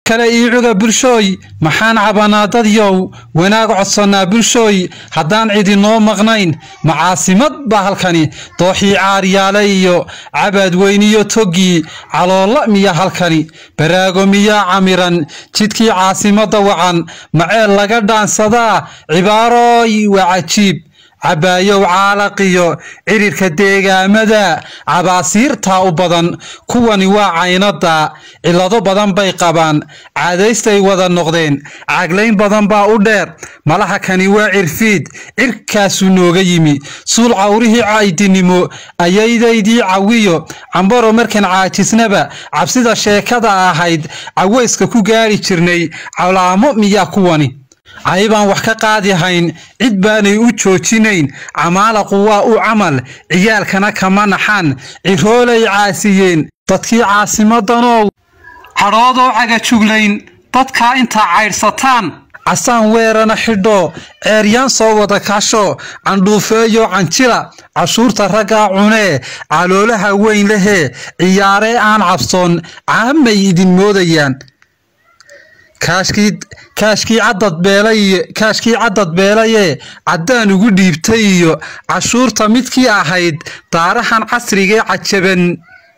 kale iicuga bulshooy maxaan cabanaa dadyow wanaag codsannaa bulshooy haddaan cidinoo maqnayn macaasimad baa halkani dooxii caaryaale iyo cabaadweyniyo toggii caloolla miya halkani baraago miyaa camiran jidkii caasimadda wacan maceel laga dhaansadaa cibaarooy waa cajiib cabaayow caalaqiyo cirirka deegaamada cabaasiirtaa u badan kuwani waa caynada cillado badan bay qabaan caadaystay wada noqdeen caglayn badan baa u dheer malaha kani waa cirfiid cirkaasuu nooga yimi suul cawrihii caydinimo ayaydaydii cawiyo cambaro markan caajisnaba cabsida sheekada ahayd cawayska ku gaari jirnay calaamo miyaa kuwani caybaan wax ka qaadihayn cid baanay u joojinayn camaalaqu waa u camal ciyaalkana kama naxan ciroolay caasiyeen dadkii caasimadanow cadhoodoo cagajuglayn dadkaa intaa caydhsataan casaan weerana xidho ceeryaan soo wada kasho candhuufeeyo canjila cashuurta raggaa cunee caloolaha weyn lehee ciyaaree aan cabsoon caamay idin moodayaan kaashkii cadad beelaye caddaan ugu dhiibtay iyo cashuurta midkii ahayd daarahan casrigee cajaban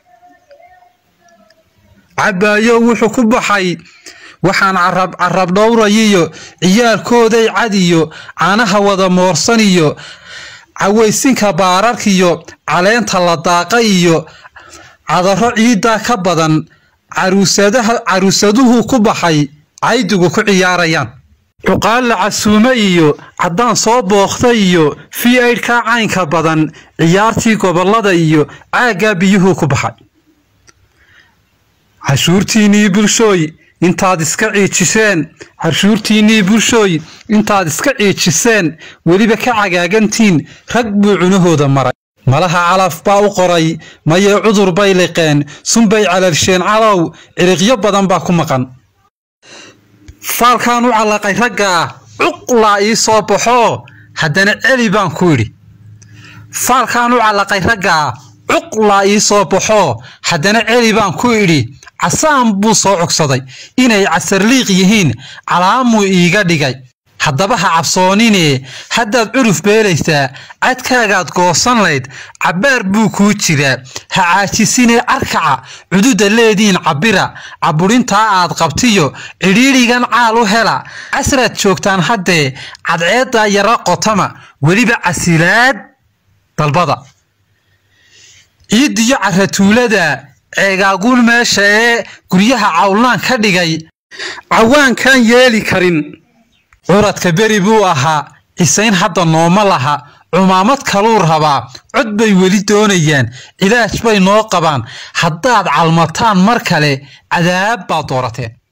cabaayo wuxuu ku baxay waxaan carab dhowrayiyo ciyaalkooday cad iyo caanaha wada moorsan iyo cawaysinka baararkiyo caleenta la daaqa iyo cadaro ciiddaa ka badan caruusaduhu ku baxay caydigu ku ciyaarayaan cuqaal la casuume iyo caddaan soo booqtay iyo fi aydhkaa caynka badan ciyaartii gobollada iyo caaggaa biyuhuu ku baxay cashuurtiinnii bulshooy intaad iska ciijiseen cashuurtiinnii bulshooy intaad iska ciijiseen weliba ka cagaagantiin rag buu cunahooda maray malaha calaf baa u qoray mayee cudur bay liqeen sunbay calalsheen calow ciriqyo badan baa ku maqan faalkaan u callaqay ragga ah cuqlaa ii soo baxoo haddana celi baan ku idhi faalkaan u callaqay ragga ah cuqlaa ii soo baxoo haddana celi baan ku idhi casaan buu soo cogsaday inay casarliiq yihiin calaamuu iiga dhigay haddaba ha cabsoonine haddaad curuf beelaysaa cadkaagaad goosan layd cabbaar buu kuu jiraa ha caajisine arkaca cududa leediin cabbira cabburintaa aad qabtiyo cidhiidhigan caal u hela casraad joogtaan haddee cadceeddaa yara qotama weliba casilaad dalbada ciiddiyo caratuulada ceegaaguun meesha ee guryaha cawlnaan ka dhigay cawaankaan yeeli karin curadka beri buu ahaa cisayn hadda nooma laha cumaamad kaluu rabaa cod bay weli doonayaan cilaaj bay noo qabaan haddaad calmataan mar kale cadaab baad doorateen